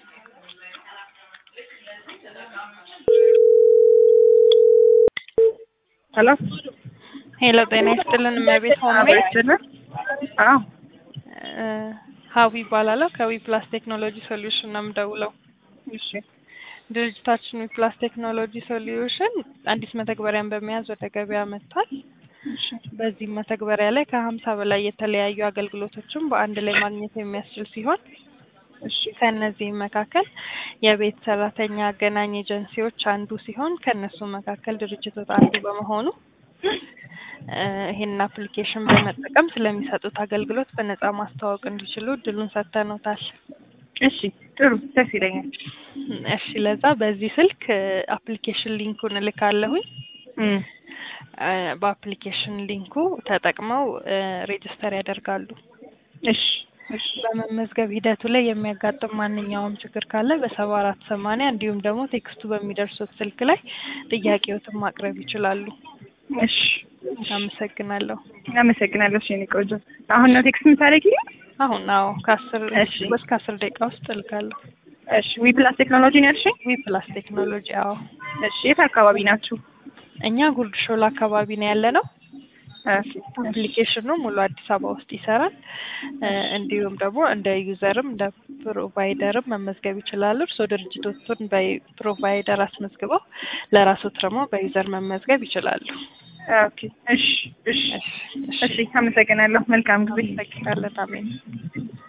ሄሎ ሄሎ ጤና ይስጥልን እመቤት ሆሜ አቤትልን አዎ እ ሀዊ ይባላለሁ ከዊ ፕላስ ቴክኖሎጂ ሶሉሽን ነው የምደውለው እሺ ድርጅታችን ዊ ፕላስ ቴክኖሎጂ ሶሉሽን አዲስ መተግበሪያን በመያዝ ወደ ገበያ መጥቷል እሺ በዚህም መተግበሪያ ላይ ከሀምሳ በላይ የተለያዩ አገልግሎቶችን በአንድ ላይ ማግኘት የሚያስችል ሲሆን እሺ ከእነዚህም መካከል የቤት ሰራተኛ አገናኝ ኤጀንሲዎች አንዱ ሲሆን ከእነሱ መካከል ድርጅቶች አንዱ በመሆኑ እ ይሄንን አፕሊኬሽን በመጠቀም ስለሚሰጡት አገልግሎት በነጻ ማስተዋወቅ እንዲችሉ እድሉን ሰጥተኖታል። እሺ ጥሩ ደስ ይለኛል እሺ ለዛ በዚህ ስልክ አፕሊኬሽን ሊንኩን እልካለሁኝ። እም እ በአፕሊኬሽን ሊንኩ ተጠቅመው ሬጅስተር ያደርጋሉ። እሺ እሺ በመመዝገብ ሂደቱ ላይ የሚያጋጥም ማንኛውም ችግር ካለ በሰባ አራት ሰማንያ እንዲሁም ደግሞ ቴክስቱ በሚደርሱት ስልክ ላይ ጥያቄዎትን ማቅረብ ይችላሉ። እሺ አመሰግናለሁ። አመሰግናለሁ። እሺ የእኔ ቆንጆ አሁን ነው ቴክስት የምታደርጊልኝ? አሁን አዎ ከአስር እሺ። እስከ አስር ደቂቃ ውስጥ እልካለሁ። እሺ ዊ ፕላስ ቴክኖሎጂ ነው ያልሽኝ? ዊ ፕላስ ቴክኖሎጂ አዎ። እሺ የት አካባቢ ናችሁ? እኛ ጉርድ ሾላ አካባቢ ነው ያለ ነው። እሺ አፕሊኬሽኑ ሙሉ አዲስ አበባ ውስጥ ይሰራል። እ እንዲሁም ደግሞ እንደ ዩዘርም እንደ ፕሮቫይደርም መመዝገብ ይችላሉ። እርስዎ ድርጅቶቹን በፕሮቫይደር አስመዝግበው ለራስዎት ደግሞ በዩዘር መመዝገብ ይችላሉ። ኦኬ እሺ እሺ እሺ እሺ አመሰግናለሁ። መልካም ጊዜ። አመሰግናለን። አሜን።